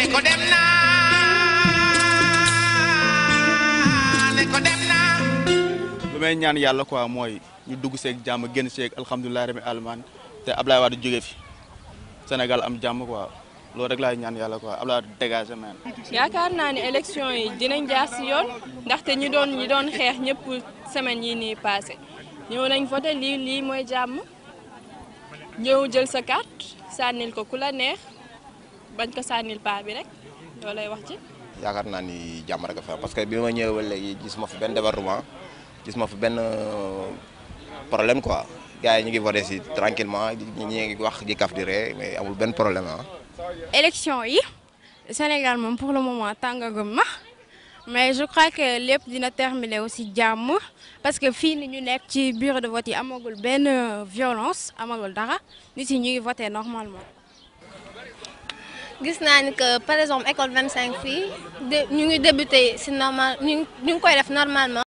ko dem naa ne ko dem naa lu may ñaan yàlla quoi mooy ñu dugg seeg jàmm génn seeg alhamdulilah rabbi alamaan te Ablaye Wade jóge fi Sénégal am jàmm quoi loolu rek laay ñaan yàlla quoi Ablaye Wade dégagé man yaakaar naa ne élection yi dinañ jaar si yoon ndaxte ñi doon ñi doon xeex ñëpp semaine yi nii passé ñëw nañ voté lii lii mooy jàmm ñëw jël sa carte sànnil ko ku la neex bañ ko sànnil paa bi rek loolu lay wax ci. yaakaar naa ni jàmm rek a fa parce que bi ma ñëwee ba léegi gis ma fi benn débordement gis ma fi benn problème quoi gars yi ñu ngi voté si tranquillement ñi ñi ngi wax di kaf di ree mais amul benn problème ah. élection yi Sénégal moom pour le moment tàngagum na mais je crois que lépp dina terminer aussi jàmm parce que fii ni ñu nekk ci bureau de vote yi amagul benn violence amagul dara nit yi ñu ngi voté normalement. gis naa ni que par exemple école 25 fii de ñu ngi débuté si normal ñu ngi ñu ngi koy def normalement.